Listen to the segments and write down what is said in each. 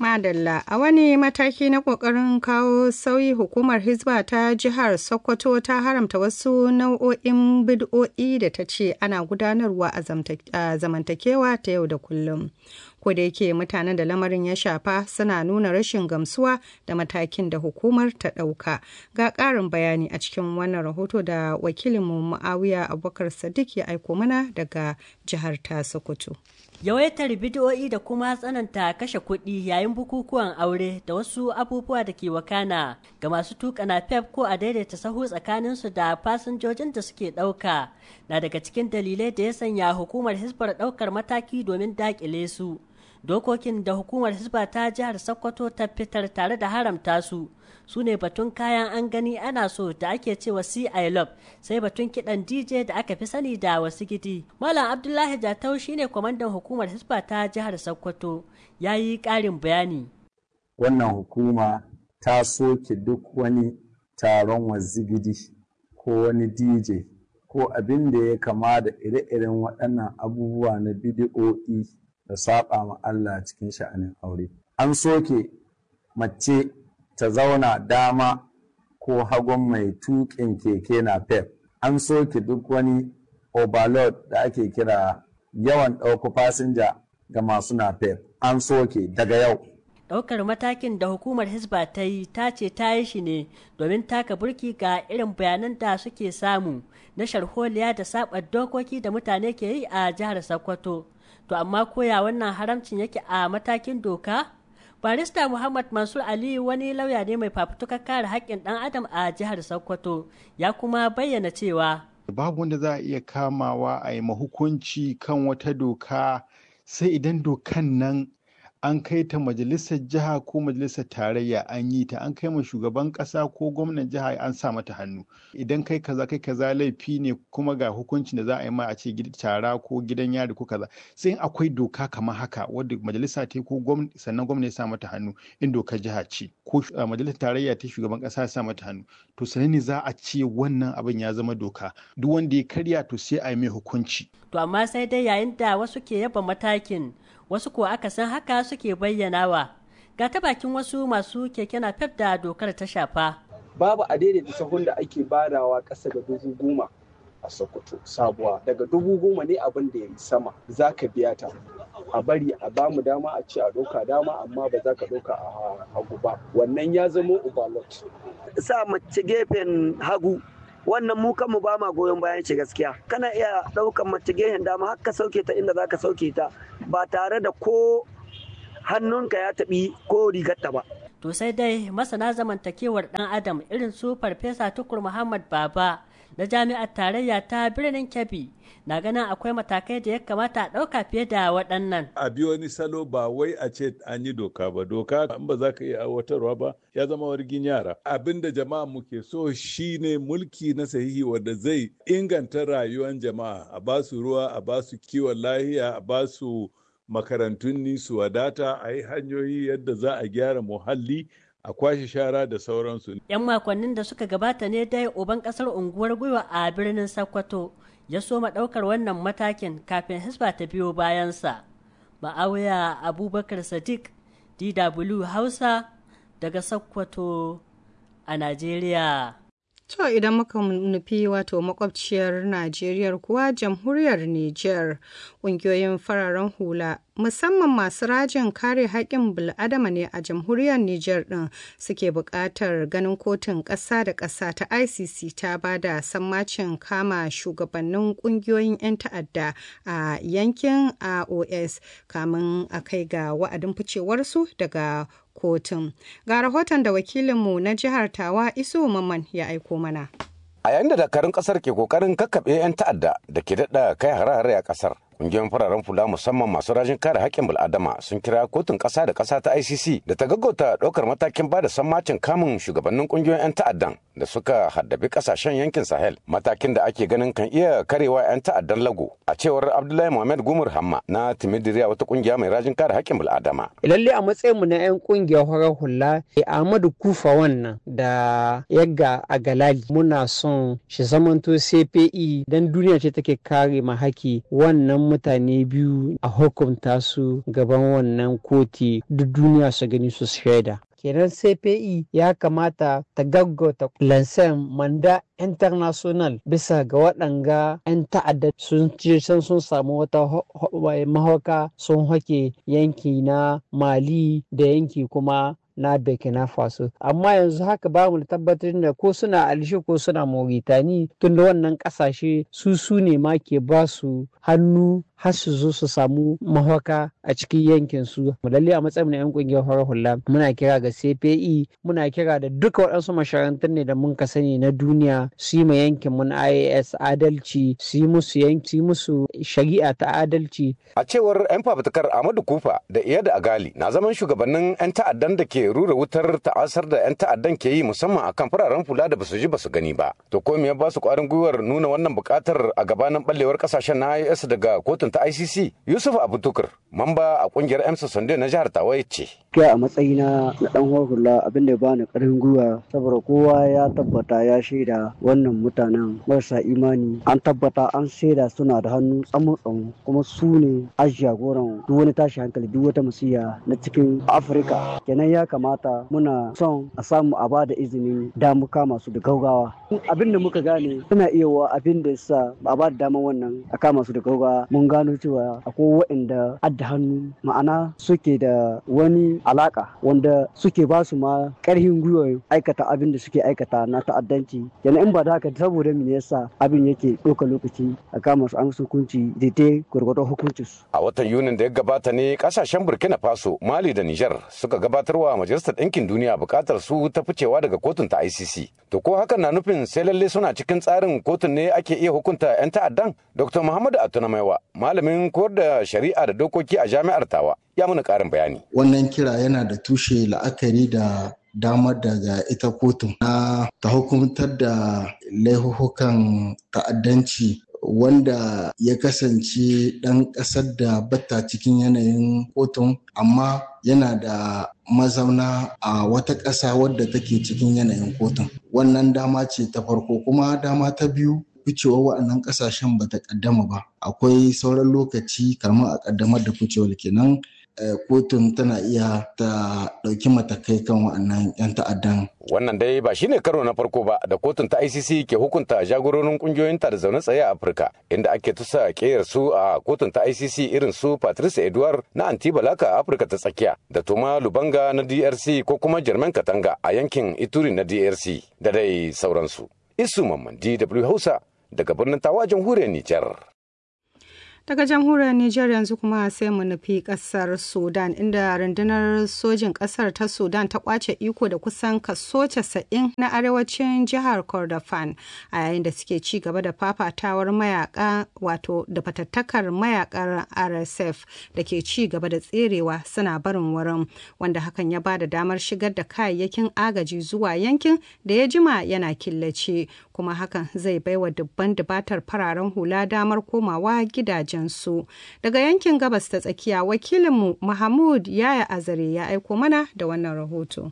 Madalla a wani mataki na ƙoƙarin kawo sauyi hukumar Hizba ta jihar Sokoto ta haramta wasu nau'o'in bid'o'i da ta ce ana gudanarwa a zamantakewa ta yau da kullum. Ko da yake mutanen da lamarin ya shafa suna nuna rashin gamsuwa da matakin da hukumar ta ɗauka. Ga ƙarin bayani a cikin wannan rahoto da wakilinmu Muawiya Abubakar Sadiq ya aiko mana daga jihar ta Sokoto. yawaitar bidiyo'i da kuma tsananta kashe kuɗi yayin bukukuwan aure da wasu abubuwa da ke wakana ga masu tuka na pep ko a daidaita sahu tsakaninsu da fasinjojin da suke ɗauka na daga cikin dalilai da ya sanya hukumar hisbar ɗaukar mataki domin daƙile su dokokin da hukumar hisba ta jihar sokoto ta fitar tare da haramta su su ne batun kayan an gani ana so da ake cewa see i love sai batun kidan dj da aka fi sani da wasu gidi malam abdullahi jatau shine kwamandan hukumar hisba ta jihar sokoto ya yi ƙarin bayani wannan hukuma ta soke duk wani taron wazigidi ko wani dj ko abin da ya kama da ire-iren waɗannan abubuwa na bidiyo'i da saba ma Allah cikin sha'anin aure an soke mace ta zauna dama ko hagun mai tuƙin keke na pep an soke duk wani overload da ake kira yawan ɗauku fasinja ga masu na pep an soke daga yau ɗaukar matakin da hukumar hisba ta yi ta ce ta yi shi ne domin taka burki ga irin bayanan da suke samu na sharholiya da saɓar dokoki da mutane ke yi a jihar sokoto to amma koya wannan haramcin yake a matakin doka barista muhammad mansur ali wani lauya ne mai fafutukar kare haƙƙin ɗan adam a jihar sokoto ya kuma bayyana cewa babu wanda za a iya kamawa a yi mahukunci kan wata doka sai idan dokan nan an kai ta majalisar jiha ko majalisar tarayya an yi ta an kai ma shugaban kasa ko gwamnan jiha an sa mata hannu idan kai kaza kai kaza laifi ne kuma ga hukuncin da za a yi ma a ce tara ko gidan yari ko kaza sai akwai doka kamar haka wadda majalisa ta ko sannan gwamna ya sa mata hannu in dokar jiha ce ko majalisar tarayya ta shugaban kasa ya sa mata hannu to sannan ne za a ce wannan abin ya zama doka duk wanda ya karya to sai a yi mai hukunci to amma sai dai yayin da wasu ke yaba matakin wasu ko aka san haka suke bayyanawa ga ta bakin wasu masu keke na fef da dokar ta shafa babu a daidaita sahun da ake badawa ƙasa da dubu goma a sokoto sabuwa daga dubu goma ne abin da ya yi sama za ka biya ta a bari a bamu dama a ce a ɗauka dama amma ba za ka ɗauka a hagu ba wannan ya zama overload sa mace gefen hagu wannan mu kanmu ba ma goyon bayan shi gaskiya kana iya ɗaukan mace gehen dama har ka sauke ta inda za ka sauke ta ba tare da ko hannunka ya taɓi ko rigarta ba to sai dai masana zamantakewar ɗan adam irin su farfesa tukur muhammad baba na jami'ar tarayya ta birnin kebbi na ganin akwai matakai da ya kamata a ɗauka fiye da waɗannan. A bi wani salo ba wai a ce an yi doka ba, doka in ba za ka iya aiwatarwa ba ya zama wargin yara. Abin da jama'a muke so shine mulki na sahihi wanda zai inganta rayuwar jama'a, a ba su ruwa, a ba su kiwon lahiya, a ba su makarantun ni su wadata, a yi hanyoyi yadda za a gyara muhalli, a kwashe shara da sauransu. 'Yan makonnin da suka gabata ne dai uban kasar unguwar gwiwa a birnin Sokoto ya soma ɗaukar wannan matakin kafin hisba ta biyo bayansa. Ma'awiya Abubakar Sadiq, DW Hausa daga Sokoto a Najeriya. To idan muka nufi wato makwabciyar Najeriya kuwa jamhuriyar Nijar ƙungiyoyin fararen hula musamman masu rajin kare haƙƙin bil'adama ne a jamhuriyar Nijar ɗin suke buƙatar ganin kotun ƙasa da ƙasa ta ICC ta ba da sammacin kama shugabannin ƙungiyoyin 'yan ta'adda a yankin AOS kamun a kai ga wa'adin ficewarsu daga kotun. Ga rahoton da wakilinmu na jihar Tawa Isu Maman ya aiko mana. A yayin da dakarun kasar ke kokarin kakkaɓe 'yan ta'adda da ke daɗa kai hare-hare a kasar, Ƙungiyar fararen fula musamman masu rajin kare haƙƙin bil'adama sun kira kotun ƙasa da ƙasa ta ICC da ta gaggauta ɗaukar matakin ba da sammacin kamun shugabannin ƙungiyoyin 'yan ta'addan da suka haddabi ƙasashen yankin Sahel. Matakin da ake ganin kan iya karewa 'yan ta'addan lago. A cewar Abdullahi Muhammad Gumur Hamma na Timidiriya wata ƙungiya mai rajin kare haƙƙin bil'adama. Lalle a matsayinmu na 'yan ƙungiyar farar hula Ahmadu Kufa wannan da Yagga a Galali muna son shi zamanto CPE dan duniya ce take kare mahaki wannan mutane biyu a hukunta su gaban wannan koti duk duniya su gani su shaida kenan cpe ya kamata ta gaggauta lansan manda international bisa ga waɗanga 'yan ta'adda sun ce sun samu wata mahauka sun hake yanki na mali da yanki kuma na burkina faso amma yanzu haka ba mu tabbatar da ko suna alishe ko suna mauritani tunda wannan kasashe su su ne ma ke ba su hannu har su zo su samu mahaka a cikin yankin su lalle a matsayin yan kungiyar farar hula muna kira ga CPE muna kira da duka waɗansu masharantun ne da mun ka sani na duniya su yi ma yankin mun IAS adalci su yi musu yanki musu shari'a ta adalci a cewar yan fafutukar Ahmadu Kufa da Iyad Agali na zaman shugabannin yan ta'addan da ke rura wutar ta'asar da yan ta'addan ke yi musamman akan fararen fula da basu ji basu gani ba to ko me ya ba su kwarin gwiwar nuna wannan bukatar a gabanin ballewar kasashen na IAS daga kotun ta ICC Yusuf Abutukur mamba a kungiyar Emsa Sande na jihar Tawaye ce. Kai a matsayina na dan hula abin da ya bani karin gwiwa saboda kowa ya tabbata ya shaida wannan mutanen marasa imani an tabbata an shaida suna da hannu tsamu tsamu kuma su ne a jagoran duk wani tashi hankali duk wata musiya na cikin Afirka kenan ya kamata muna son a samu a ba da izinin damuka masu da gaugawa abin da muka gane suna iya wa abin da yasa ba a ba da daman wannan a kama su da gaugawa mun gano cewa akwai waɗanda adda hannu ma'ana suke da wani alaka wanda suke ba su ma ƙarfin gwiwa aikata abin da suke aikata na ta'addanci yana in ba da haka saboda me yasa abin yake ɗauka lokaci a kama su an hukunci daidai gwargwadon hukuncin su a watan yunin da ya gabata ne kasashen burkina faso mali da niger suka gabatarwa majalisar ɗinkin duniya buƙatar su ta ficewa daga kotun ta icc to ko hakan na nufin sai lalle suna cikin tsarin kotun ne ake iya hukunta 'yan ta'addan dr muhammadu atunamaiwa malamin koyar da shari'a da dokoki a jami'ar tawa ya mana karin bayani wannan kira yana da tushe la'akari da damar daga ita kotun na ta hukumtar da laihuhukan ta'addanci wanda ya kasance ɗan ƙasar da bata cikin yanayin kotun amma yana da mazauna a wata ƙasa wadda take cikin yanayin kotun wannan dama ce ta farko kuma dama ta biyu ficewar wa'annan kasashen ba ta kaddama ba akwai sauran lokaci kamar a kaddamar da ficewar kenan kotun tana iya ta ɗauki matakai kan wa'annan 'yan ta'addan. Wannan dai ba shine karo na farko ba da kotun ta ICC ke hukunta jagororin kungiyoyin ta da zaune tsaye a Afirka inda ake tusa keyar su a kotun ta ICC irin su Patrice Edouard na Antibalaka a Afirka ta tsakiya da Toma Lubanga na DRC ko kuma Jermaine Katanga a yankin Ituri na DRC da dai sauransu. Isu Mamman DW Hausa daga birnin Tawa jamhuriyar Nijar. Daga jamhuriyar Nijar yanzu kuma sai mu nufi kasar Sudan inda rundunar sojin kasar ta Sudan ta kwace iko da kusan kaso 90 na arewacin jihar Kordofan a yayin da suke ci gaba da fafatawar mayaka wato da fatattakar mayakar RSF da ke ci gaba da tserewa suna barin wurin wanda hakan ya ba da damar shigar da kayayyakin agaji zuwa yankin da ya jima yana killace kuma hakan zai baiwa dubban dubatar fararen hula damar komawa gidajen su daga yankin gabas ta tsakiya wakilinmu mahmud yaya azare ya aiko mana da wannan rahoto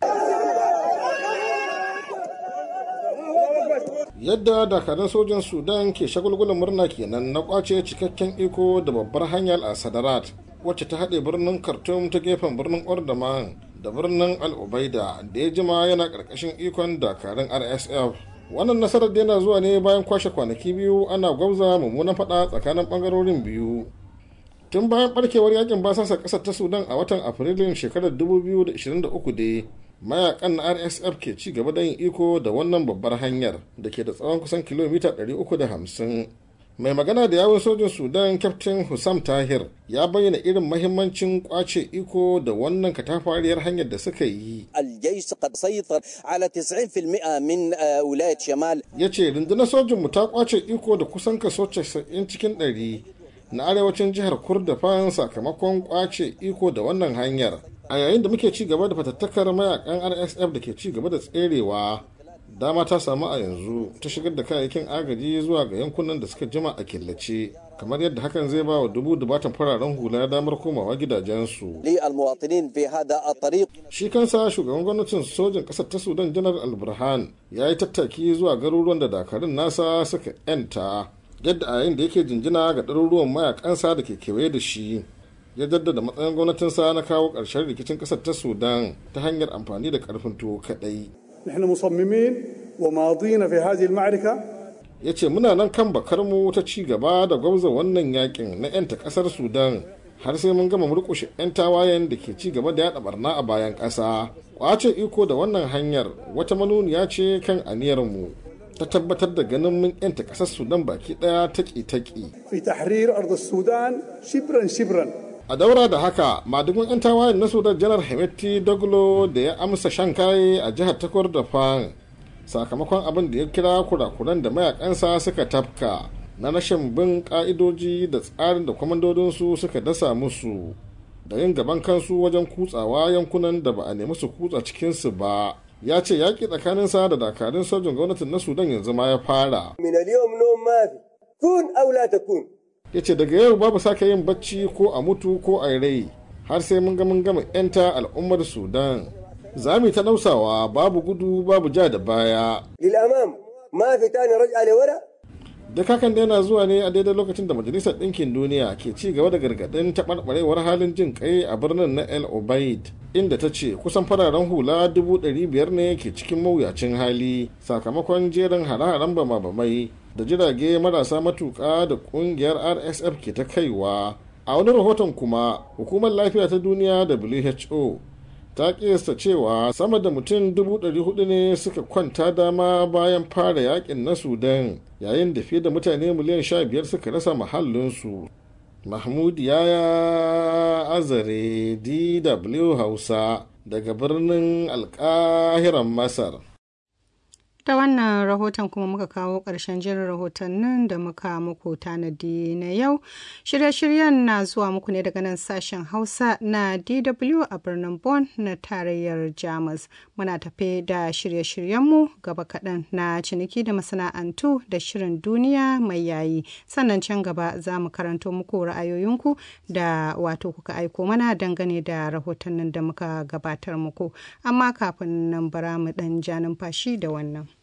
yadda dakarun sojan sudan ke shagulgulan murna kenan na kwace cikakken iko da babbar hanyar a sadarat wacce ta haɗe birnin khartoum ta gefen birnin ordaman da birnin al-ubaida da ya jima yana ƙarƙashin ikon dakarun rsf wannan nasarar da yana zuwa ne bayan kwashe kwanaki biyu ana gwabza mummunan fada tsakanin bangarorin biyu tun bayan barkewar yakin basasa kasar ta sudan a watan afrilun shekarar 2023 da mayakan na rsf ke ci gaba da yin iko da wannan babbar hanyar da ke da tsawon kusan kilomita 350 mai magana da yawon sojin sudan captain hussam tahir ya bayyana irin mahimmancin kwace iko da wannan katafariyar hanyar da suka yi الجيش قد سيطر على 90% من ولاية شمال ya ce rundunar sojinmu ta kwace iko da kusan kaso 90 cikin 100 na arewacin jihar kurdafan sakamakon kwace iko da wannan hanyar a yayin da muke ci gaba da fatattakar mayakan rsf da ke ci gaba da tserewa dama ta samu a yanzu ta shigar da kayayyakin agaji zuwa ga yankunan da suka jima a killace kamar yadda hakan zai ba wa dubu dubatan fararen hula damar komawa gidajensu للمواطنين في هذا الطريق shi kansa shugaban gwamnatin sojin ƙasar ta sudan janar alburhan ya yi tattaki zuwa garuruwan da dakarun nasa suka yanta yadda a yayin da yake jinjina ga ɗaruruwan mayakansa da ke kewaye da shi ya jaddada matsayin gwamnatinsa na kawo ƙarshen rikicin ƙasar ta sudan ta hanyar amfani da ƙarfin tuwo kaɗai نحن مصممين وماضين في هذه المعركة ya ce muna nan kan bakarmu ta ci gaba da gwamza wannan yakin na 'yanta ƙasar sudan har sai mun gama murƙushe 'yan tawayen da ke ci gaba da yaɗa barna a bayan ƙasa kwace iko da wannan hanyar wata manuniya ce kan aniyarmu ta tabbatar da ganin mun 'yanta ƙasar sudan baki ɗaya taƙi-taƙi في تحرير أرض السودان شبرا شبرا a daura da haka madugun 'yan tawayen na sudan janar hemeti daglo da ya amsa shan kaye a jihar takwar da fan sakamakon abin da ya kira kurakuran da mayakansa suka tafka na rashin bin ka'idoji da tsarin da kwamandodinsu suka dasa musu da yin gaban kansu wajen kutsawa yankunan da ba a nemi su kutsa cikinsu ba ya ce yaƙi tsakaninsa da dakarun sojin gwamnatin na sudan yanzu ma ya fara من اليوم نوم ما في كن أو لا تكون ya ce daga yau babu sake yin bacci ko a mutu ko a rai har sai mun ga mun gama 'yanta al'ummar sudan za mu ta nausawa babu gudu babu ja da baya للأمام ما في تاني رجعة لورا duk hakan da yana zuwa ne a daidai lokacin da majalisar ɗinkin duniya ke ci gaba da gargaɗin taɓarɓarewar halin jin kai a birnin na el obaid inda ta ce kusan fararen hula dubu ɗari biyar ne ke cikin mawuyacin hali sakamakon jerin hare-haren bama-bamai da jirage marasa matuƙa da ƙungiyar rsf ke ta kaiwa a wani rahoton kuma hukumar lafiya ta duniya who ta kiyasta cewa sama da mutum 400 ne suka kwanta dama bayan fara yakin na sudan yayin da fiye da mutane miliyan 15 suka rasa mahallinsu mahmud yaya azare dw hausa daga birnin alkahiran masar Da wannan rahoton kuma muka kawo ƙarshen jirin rahotannin da muka muku tanadi na yau. Shirye-shiryen na zuwa muku ne daga nan sashen Hausa na DW a birnin Bonn na tarayyar Jamus. Muna tafe da shirye-shiryenmu gaba kaɗan na ciniki da masana'antu da shirin duniya mai yayi. Sannan can gaba za mu karanto muku ra'ayoyinku da wato kuka aiko mana dangane da rahotannin da muka gabatar muku. Amma kafin nan bara mu ɗan ja numfashi da wannan.